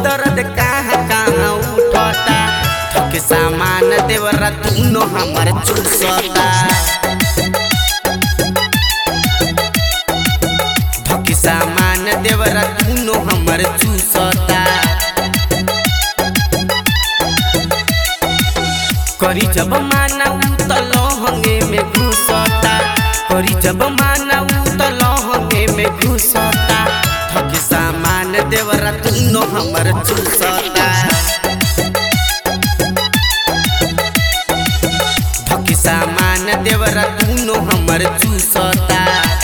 दर्द कहाँ कहाँ उठता थके सामान देवरा तूनो हमर चूसता थके सामान देवरा तूनो हमर चूसता करी जब माना उ त लहंगे में घुसता करी जब माना उ त लहंगे में घुसता थके सामान देवरा तूनो हमर चूसता थके सामान देवरा तूनो हमर चूसता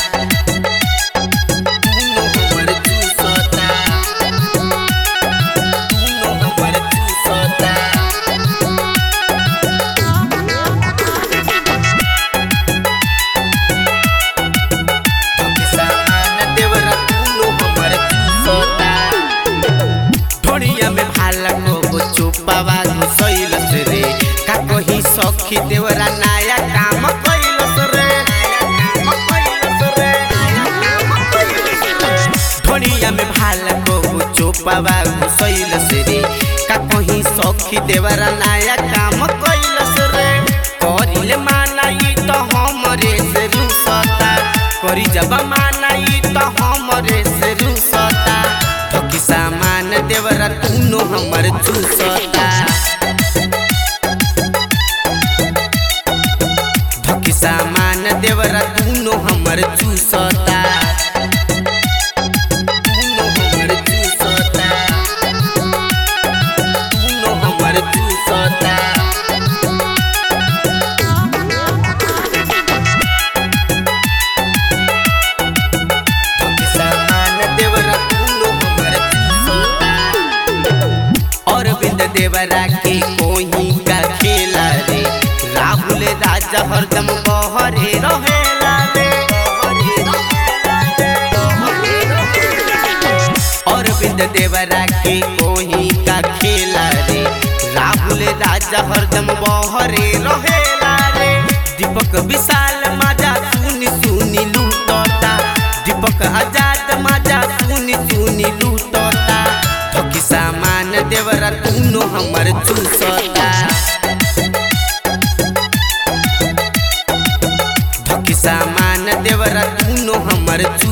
तूनो हमर चूसता तूनो हमर चूसता सामान देवरा तूनो हमर चूसता ढोड़िया में भाला को चुपावा घुसैलस रे का कही सखी देवरा नया काम कैलस रे ढोड़िया में भाला को चुपावा घुसैलस रे का कही सखी देवरा नया काम कैलस रे करिले मानाई तो हमरे से रुसता करी जब मानाई तो हमरे से रुसता थकी सामान देवरा तूनो हमर चूसता थकी सामान देवरा तूनो हमर चूसता तूनो हमर चूसता तूनो हमर चूसता सामान देवरा तूनो हमर चूसता अरविंद देवरा के कोही का खेला रे राहुल राजा हरदम बहरे रहेला रे अरविंद देवरा के कोही का खेला रे राहुल राजा हरदम बहरे रहेला रे दीपक विशाल माजा सुनी सुनी लूटता दीपक आजाद माजा सुनी सुनी लूटता थकी सामान देवरा तूनो हमर चूसता थकी सामान देवरा तूनो हमर चू